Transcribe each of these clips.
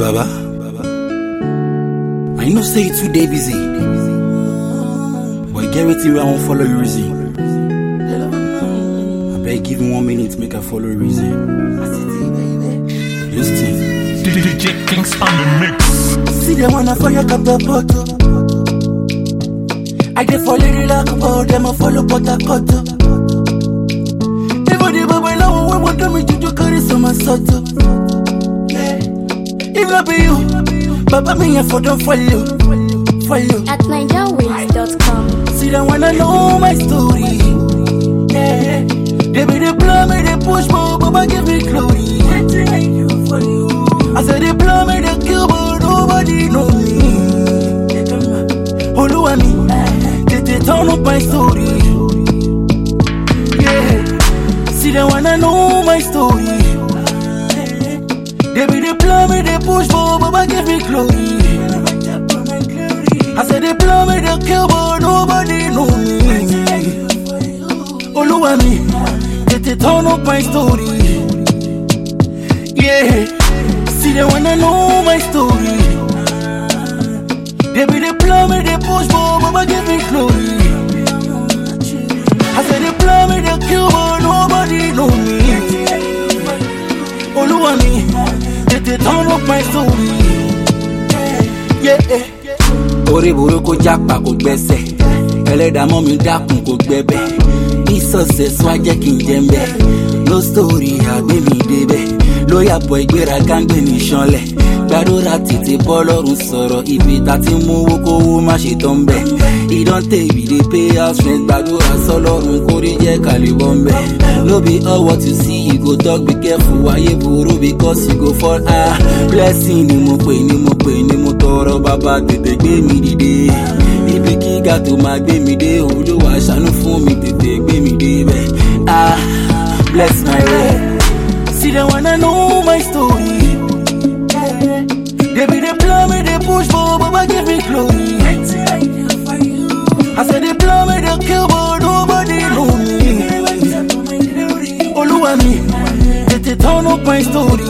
Baba, I know say you too dey busy, but e get wetin wey I wan follow you reason. Abeg give me one minute make I follow you reason. Lis ten. DJ Kings on the mix. See them wanna fire catapult. I dey follow the like about them, I follow Port Even the bubble now, when want me to do carry some assault. Yeah. If not be you, Baba me here for them follow, follow. at NigerWays.com. See them wanna know my story. Yeah. They be the blow me, they push more, Baba give me glory. I said they blow me, they kill, but nobody know me. Oluwa mi, tètè turn up my story. Yeah, see they wanna know my story. They be the blow me, they push, but Baba give me glory. I said they blow me, they kill, but nobody know me. Oluwa mi, tètè turn up my story. Yeah, see they wanna know my story. They be the blow me, they push, but Baba give me glory. I said they blow me, they kill, but nobody know me. Oluwa mi, tètè turn up my story. Yeah, yeah. Orí burúkú jápa kò gbẹ́sẹ̀, ẹlẹ́dàá mọ́ mi dákun kò gbẹ́bẹ̀. Ní success wá jẹ́ kí n jẹ́ ń bẹ̀. No story àgbé mi débẹ̀. Lóyà bọ̀ ìgbéraga ń gbé mi ṣanlẹ̀. Gbàdúrà tètè bọ́ lọ́rùn sọ̀rọ̀ ibi tá ti mú owó kówó má ṣe tán bẹ̀. Ìdánté we dey pay house rent gbàdúrà sọlọ́run kórè jẹ́ kàlíbọ̀ ń bẹ̀. No be all what you see you go talk be careful wáyé burú because you go fall ah. Blessing ni mo pè ni mo pè ni mo tọrọ bàbá tètè gbé mi dìde. Ibi gíga tó máa gbé mi dé olúwa ṣàánú fún mi tètè gbé mi dé bẹ́ẹ̀. Ah, bless my way. See they wanna know my story. They be the blow me, they push, but Baba give me glory. I said they blow me, they kill, but nobody know me. Oluwa mi, tètè turn up my story.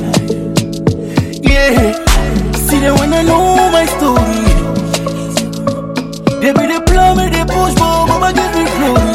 Yeah, see they wanna know my story. They be the blow me, they push, but Baba give me glory.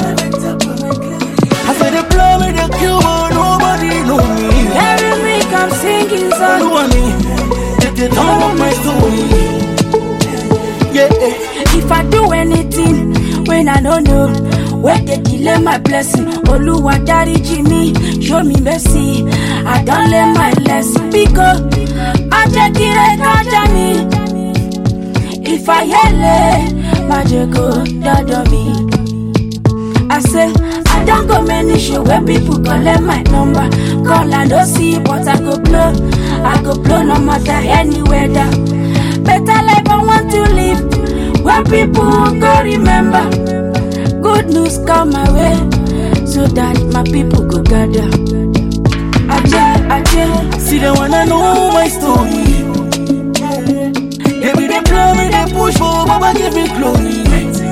I said they blow me, they kill, but nobody know me. Every week I'm singing song. Oluwa mi, tètè turn up my story. Yeah, If I do anything when I don't know, where they delay my blessing, Oluwa dáríjì mi, show me mercy. I don't learn my lesson because I take it kájà mi. If I yell it, my go dada me. I say, I don't go many show where people collect my number. Call and don't see, but I go blow. I go blow no matter any weather. Better life I want to live, where people go remember. Good news come my way, so that my people go gather. Aje, aje, see they wanna know my story. They be the blow me, they push, but Baba give me glory.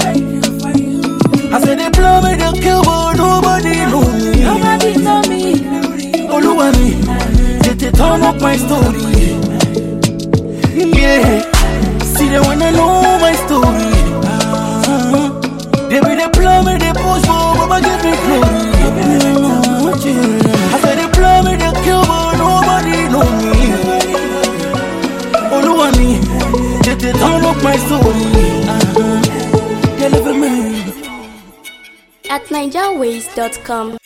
I said they blow me, they kill, but nobody know me. nobody know me. Oluwa mi, tètè turn up my story. Yeah, see they wanna know my story. Uh-huh. They be the blow me, they push, but Baba give me glory. I said they blow me, they kill, but nobody know me. Oluwa mi, tètè turn up my story. Uh-huh. Deliver me. At NigerWays.com.